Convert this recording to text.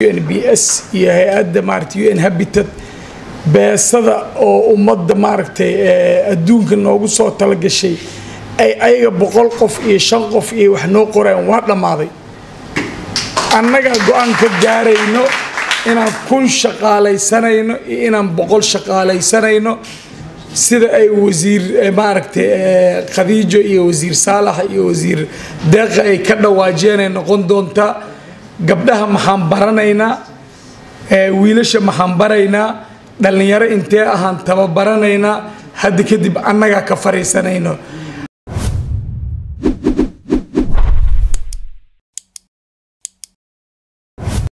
n b s iyo hay-adda maaragtay u n habitat beesada oo ummadda maaragtay adduunka noogu soo talagashay ay ayaga boqol qof iyo shan qof iyo wax noo qoreen waa dhammaaday annagaa go-aan ka gaarayno inaan kun shaqaalaysanayno iyo inaan boqol shaqaalaysanayno sida ay wasiir maaragtay khadiijo iyo wasiir saalax iyo wasiir deeqa ay ka dhawaajeenay noqon doontaa gabdhaha maxaan baranaynaa wiilasha maxaan baraynaa dhallinyaro intee ahaan tababaranaynaa hadda kadib annagaa ka fariisanayno